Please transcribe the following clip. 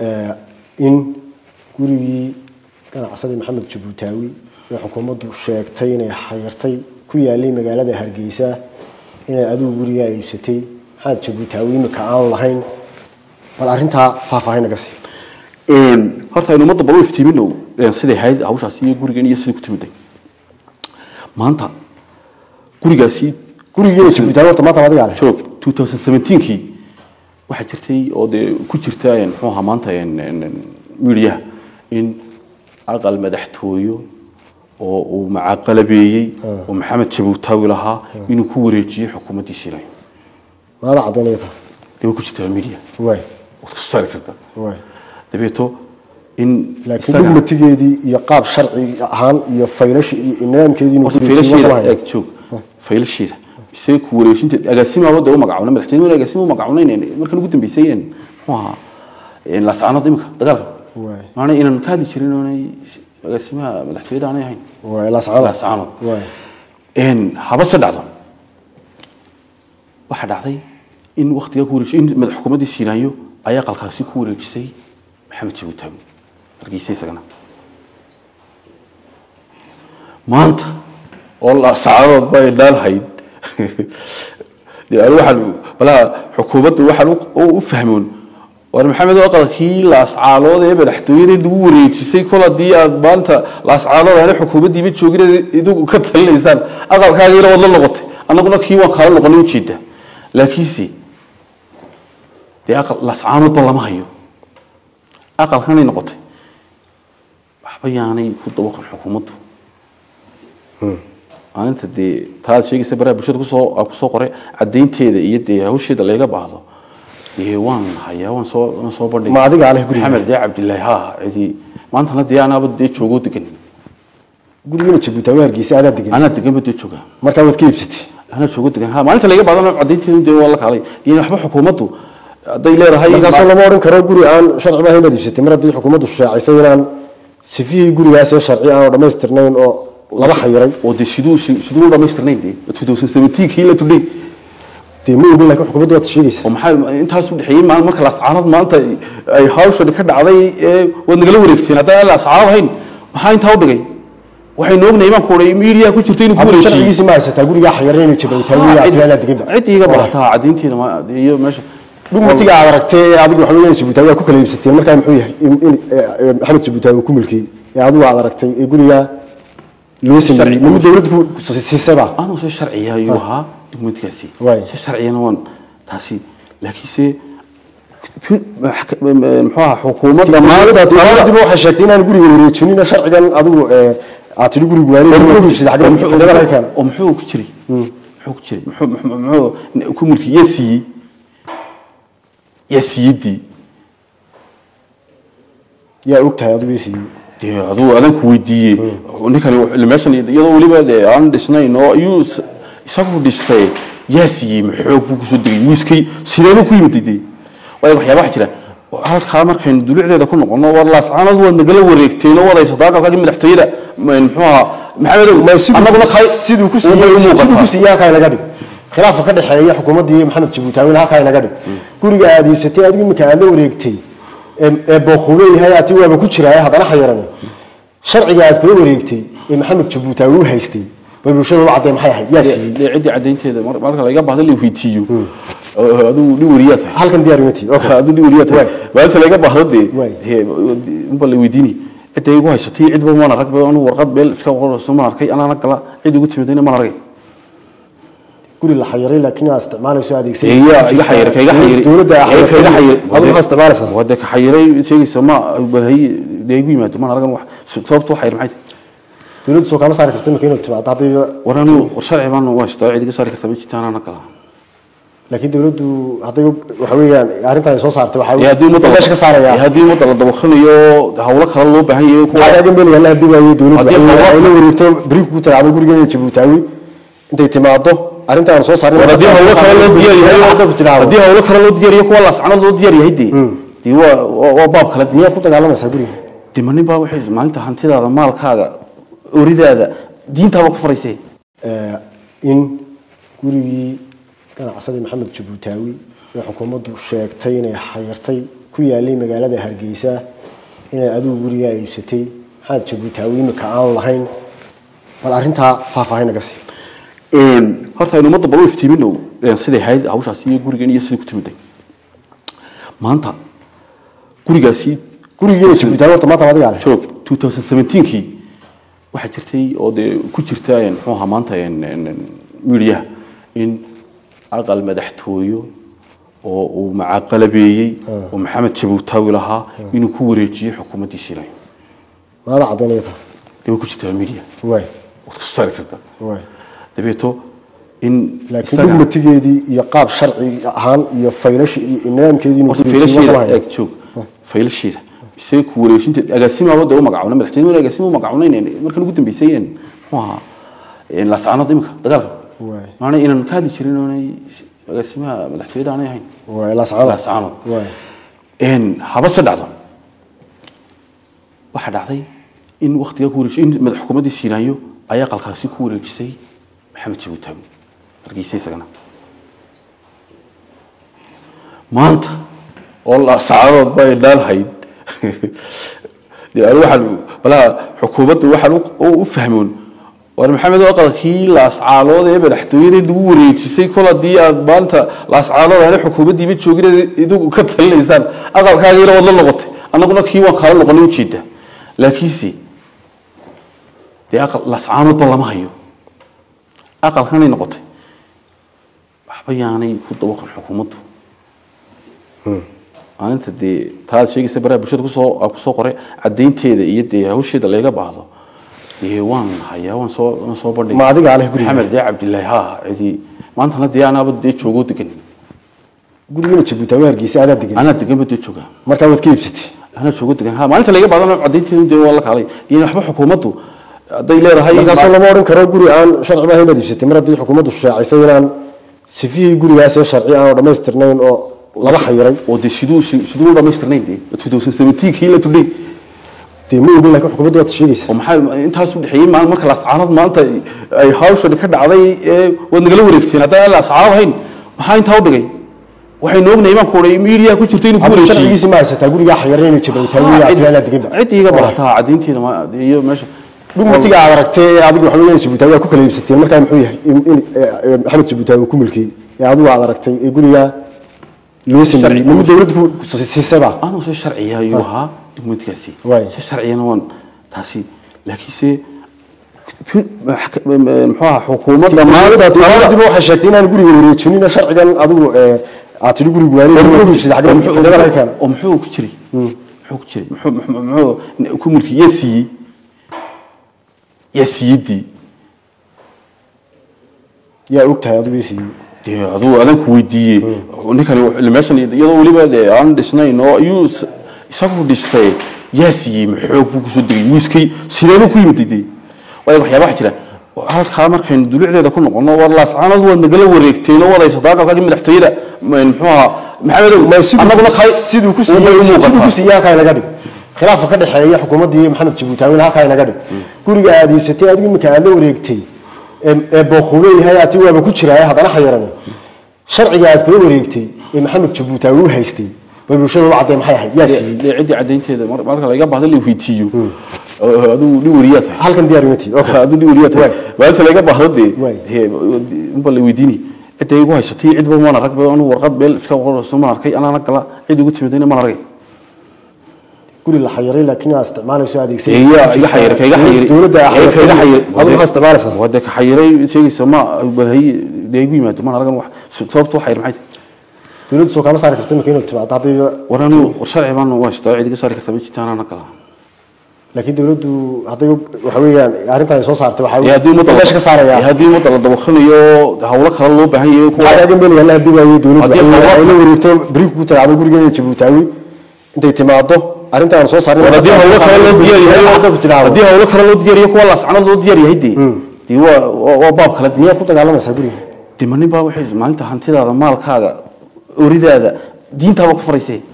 in gurigii ganacsadii maxamed jabuutaawi ee xukuumaddu sheegtay inay xayirtay ku yaalay magaalada hargeysa inay adigu gurigaa iibsatay maxamed jabuutaawi imika aan lahayn bal arrintaa faahfaahin naga sii horta aynu ummadda bal u iftiimino siday ahayd hawshaasi iyo gurigan iyo sidai ku timiday maanta gurigaasi gurigiina jabuutaawi horta maanta adigaa leh joog 2017kii waxaa jirtay oo dee ku jirta muxuu ahaa maanta midiyaha in aqal madaxtooyo oo uu macaqalabeeyey oo maxamed jabuutaawi lahaa inuu ku wareejiyey xukuumaddii siinayo maada caddaynaya tahay dee way ku jirtaa midiya waay waad kasoo saari kartaa waay dabeeto in laakiin isaga- dugmatigeedii iyo qaab sharci ahaan iyo faylashi iyo nidaamkeedii inuu horta ku wareejiyo ma faylasheeda lahayn. eeg joog faylasheeda isaga ku wareejinteed agaasimaaba dee u magacaabna madaxtooyada agaasima u magacaabnayn markan ugu dambeysay een muxuu ahaa een laascaanood imika dagaalka waay maana inaan ka hadli jirin oonay agaasimaha madaxtooyada aanay ahayn waay laascaanood laascaanood waay een haba se dhacdo waxaa dhacday in waktiga ku wareejisay in madax xukuumaddii siinaayo ayaa qalkaasi ku wareejisay maxamed jabuutaawi hargeysa isagana maanta oo laascaanood bay dhaalhayd dee anigu waxaan balaa xukuumaddu waxaan u- u u fahmoon war maxamed oo aqalkii laascaanood ee madaxtooyada lagu wareejisay kol haddii aad maanta laascaanood aana xukuumaddiiba joogin idigu ka talinaysaan aqalkaagiina waad la noqotay annaguna kii waan kaala noqonay ujeeda laakiinse dee aqal laascaanoodba lama hayo aqalkanay noqotay waxba yaanay ku dabaqan xukuumaddu maalinta dee taad sheegaysa baraha bulshada kusoo aan kusoo qoray caddaynteeda iyo dee hawsheeda layga baahdo dee waan hayaa waan soo waan soo bandhigay Ma adigaa leh guriga? maxamed dee cabdilaahi ha cidi maantana dee anaaba dee joogoo degan gurigiina jabuutaawi hargeysa adaa degan anaa deganba dee jooga markaa waad ka iibsatay anaa joogo degan ha maalinta layga baahdo caddaynteedu dee waa la kaalay iyo waxba xukuumaddu hadday leedahay markaasoo lama odhan karo guri aan sharci ahayn baad iibsatay mar haddii xukuumaddu shaacisay inaan sifihii gurigaas ee sharci aan dhammaystirnayn oo laba xayiray oo dee siduu siduu u dhamaystirnayn dee 2017 kii la tudhay dee ma ogin laakiin xukuumaddu waad sheegaysaa oo maxaa intaas u dhexeeyay maal marka laascaanood maanta ay hawshan ka dhacday ee waad nagala wareegteen haddaan laascaanood ahayn maxaa intaa u dhigay waxaynu ognahay baan ku odhay miidiyaa ku jirta inuu ku haddii wareejiyey sharcigiisi ma haysataa gurigaa xayiray inay jabuutaawi aad deganba cid iiga baahataa caddaynteeda ma- iyo meesha dhugmatiga aad aragtay ee adigu waxa weeyaan jabuutaawi waa ku kala iibsateen markaa muxuu yahay in in ee, maxamed jabuutaawi uu ku milkiyey ee adigu aad aragtay ee gurigaa loo sameeyey Sharci- nima dowladdu ku siisaba anuu se sharciya ayuu ahaa dukumentikaasi Waay. se sharciyana waan taasi laakiinse fi- maxka- muxuu ahaa xukuumadda maanta dowladduba waxay sheegtay inaan guriga wareejinin sharcigan adigu ee, aad tidhi guriga wareeg ku iibsaday xagga xagga laga keeno oo muxuu ku jiray muxuu ku jiray muxuu muxuu- muxuu ku mulki yaa siiyey yaa siiyadii yaa og tahay adigu isiiyey dee aduu adan ku weydiiyey ninkani wuxuu- meeshan iyadoo weliba dee aan dhisnayn oo ayuu is- isagu dhistay yaa siiyey maxoog buu kusoo degay wiiskay sideebuu ku yimid dee waayo waxyaaba waxa jira halkaa markaynu dulucdeeda ku noqono war laascaanood waad nagala wareegteen oo wadaysataa aqalkaagii madaxtooyada m- muxuu ahaa maxamedow ma annaguna siduu kay- siduu ku uma siiyey siduu ku muuqataa. siiyey halkaa inaga dhig khilaafka ka dhexeeya xukuumadda iyo maxamed jabuutaawina halkaa inaga dhig guriga aad iibsatay adigu iminka aad la wareegtay ee ee booquulo yahay ati waaba ku jiraaye haddana xayirani sharciga aad kula wareegtay ee maxamed jabuutaawi u haystay bay bulshada u cadday maxay ahayd yaa siiyey dee ciddii caddaynteeda mar- marka laga baahdo la weydiiyo oo aduu nin wariyaa tahay halkan diyaar imatid okay aduu nin wariyaa tahay maalinta laga baahdo dee Waay. dee unba la weydiini cidda igu haysatay cidba maan arag ba anu warqad meel iska qorayso maan arkay anaana gala cid igu timidayna maan argay guri la xayiray laakiin aad isticmaalayso adeegsan iga iga xayiray ka iga xayiray dowladda ka iga xayiray adigu maxaa isticmaalaysaa wada ka xayiray sheegaysa ma bahay dee igu yimaado maan aragan wax sababtu xayir maxay tahay dowladdu soo kama saari karto iminka inuu timaado haddii war anu war sharci baan waa istaa cid iga saari karta ma jirta anaana gala laakiin dowladdu hadday waxa weeyaan arrintan ay soo saartay waxaa ee haddii ummadda meesha ka saaraya ee haddii ummadda la dabaqanayo hawlo kale loo baahan yahay kuwa waxaa kaaga meelaya la hadii waayey dowladdu Haddii ay qawaad- ay la wareegto beri ku tiraahdo gurigeena jabuutaawi intay timaado arrintaan soo saarin war haddii hawlo kale loo diyaar yahay haddii hawlo kale loo diyaar yahay kuwa laascanood loo diyaar yahay dee dee waa waa- waa baab kale miyaad ku dagaalamaysaa guriga dimanin baa waxay maalinta hantidaada maalkaaga oridaada diintaaba ku faraysee ee, in gurigii ganacsadii maxamed jabuutaawi ee xukuumaddu sheegtay inay xayirtay ku yaalay magaalada hargeysa inaad adigu gurigaa iibsatay maxamed jabuutaawi imika aan lahayn bal arrintaa faahfaahin naga sii horta aynu ummadda bal u iftiimino siday ahayd hawshaasi iyo gurigan iyo sidai ku timiday maanta gurigaasi gurigeena jabuutaawi horta maanta adigaa leh joog 2017kii waxaa jirtay oo dee ku jirta een, muxuu ahaa maanta een, een, een, midiyaha in aqal madaxtooyo oo uu macaqalabeeyey oo maxamed jabuutaawi lahaa inuu ku wareejiyey xukuumaddii shiilay maada caddaynaya taa dee way ku jirtaa midiya waay waad ka saari kartaa waay dabeeto in laakiin isaga- dhugmatigeedii iyo qaab sharci ahaan iyo faylashi iyo nidaamkeedii inuu horta guriga joogo faylasheeda ma eeg joog faylasheeda isaga ku wareejinteed agaasimaaba dee u magacaabna madaxtooyada agaasima u magacaabnayn markan ugu dambeysay een muxuu ahaa een laascaanood imika dagaalka Waay. maana inaan ka hadli jirin oonay agaasimaha madaxtooyada aanay ahayn waay laascaanood laascaanood waay een haba se dhacdo waxaa dhacday in waktigaa ku wareejisay in madax xukuumaddii siinaanyo ayaa qalkaasi ku wareejisay maxamed jabuutaawi hargeysa isagana maanta oo la saacadood bay dhaalhayd dee anigu waxaan balaa xukuumadda waxaan u- u u fahmoon war maxamed oo aqalkii laascaalood ee madaxtooyadeed ugu wareejisay kol haddii aad maanta laascaalood aana xukuumaddiiba joogin idigu ka talinaysaan aqalkaagiina waad la noqotay annaguna kii waan kaala noqonay ujeeda laakiinse dee aqal laascaanoodba lama hayo aqalkanay noqotay waxba yaanay ku dabaqan xukuumaddu maalinta dee taad sheegaysa baraha bulshada kusoo aan kusoo qoray caddaynteeda iyo dee hawsheeda layga baahdo dee waan hayaa waan soo waan soo bandhigay Ma adigaa leh guriga? maxamed dee cabdilaahi ha cidi maantana dee anaaba dee joogoo degan gurigeena jabuutaawi hargeysa adaa degan anaa deganba dee joogaa markaa waad ka iibsatay anaa joogoo degan ha maalinta layga baahdo caddaynteedu dee waa la kaalay iyo waxba xukuumaddu hadday leedahay markaasoo lama odhan karo guri aan sharci maahayn baad iibsatay mar haddii xukuumaddu shaacisay inaan sifihii gurigaas ee sharci aan dhammaystirnayn oo laba xayiray oo dee siduu siduu u dhamaystirnayn dee 2017 kii la tudhay dee ma ogin laakiin xukuumaddu waad sheegaysaa oo maxaa intaas u dhexeeyay maal marka laascaanood maanta ay hawshan ka dhacday ee waad nagala wareegteen haddaan laascaanood ahayn maxaa intaa u dhigay waxaynu ognahay baan ku odhay miidiyaa ku jirta inuu ku hadda wareejiyey sharcigiisi ma haysataa gurigaa xayiray inay jabuutaawi aad deganba cid iga barataa caddaynteeda ma iyo meesha dhugmatiga aad aragtay ee adigu waxa weeyaan jabuutaawi aad ku kala iibsateen markaa muxuu yahay in- in eh, eh, maxamed jabuutaawi uu ku milkiyey ee adigu aad aragtay ee gurigaa loo sameeyey Sharci. ma dawladdu ku siisaba anuu se sharciya ayuu ahaa dukumentikaasi Waay. se sharciyana waan taasi laakiinse fi- maxka- muxuu ahaa xukuumadda maanta dawladdu waxay sheegtay inaan guriga wareejinin sharcigan adigu ee, aad tidhi guriga waani ku iibsaday xagee xagee laga keena oo muxuu ku jiray muxuu ku jiray muxuu muxuu- muxuu ku mulki yaa siiyey yaa siiyadii yaa og tahay adigu isiiyey dee aduu adan ku weydiiyey ninkani wuxuu- meeshan iyadoo weliba dee aan dhisnayn oo ayuu is- isagu dhistay yaa siiyey maxoog buu kusoo degay wiiskay sideebuu ku yimid dee waayo waxyaaba waxaa jira halkaa markaynu dulucdeeda ku noqono war laascaanood waad nagala wareegteen oo wadaysataa aqalkaagii madaxtooyada m- muxuu ahaa maxamedow ma annaguna siduu kay- siduu ku unbay u siiyey siduu ku muuqataa. siiyey halkaa inaga dhig khilaafa ka dhexeeya xukuumadda iyo maxamed jabuutaawi halkaa inaga dhig guriga aad iibsatay adigu iminka aad la wareegtay ee ee booquu leeyahay ati waaba ku jiraaye haddana xayirani sharciga aad kula wareegtay ee maxamed jabuutaawi u haystay bay bulshada u cadday maxay ahayd yaa siiyey dee ciddii caddaynteeda mar- marka laga baahdo la weydiiyo oo aduu nin wariyaa tahay halkan diyaar uma tiid okay aduu nin wariyaa tahay maalinta laga baahdo dee Waay. dee unba la weydiini cidda igu haysatay cidba maan arag ba anu warqad beel iska qorayso maan arkay anaana gala cid igu timidayna maan aragay guri la xayiray laakiin aad isticmaalayso adeegsan Dee yaa iga xayiray ka iga xayiray dawladda Ee, ka iga xayiray adigu maxaa isticmaalaysaa waa dee ka xayiray sheegaysa ma balhay dee igu yimaado maan aragan wax sababtu waxayr maxay tahay dawladdu soo kama saari karto iminka inuu timaado haddii war anu war sharci baan waa haystaa cid iga saari karta ma jirta anaana gala laakiin dawladdu hadday waxa weeyaan arrintan ay soo saartay Ee, waxaa haddii ummadda la- meesha ka saaraya ee, haddii ummadda la dabaqanayo hawlo kale loo baahan yahay kuwa waxaa meel yalla hadii waayo dawladdu Haddii ay hawlo- ay la wareegto bari ku tiraado gurigeena Jabuutaawi intay timaado arrintan soo saarin war haddii hawlo kale loo diyaariyo hadda ku tiraado haddii hawlo kale loo diyaariyo kuwa laascanood loo diyaar yahay dee dee waa waa- waa baab kale dee miyaad ku dagaalamaysaa guriga dee ma nin baa waxay maalinta hantidaada maalkaaga oridaada diintaaba ku faraysee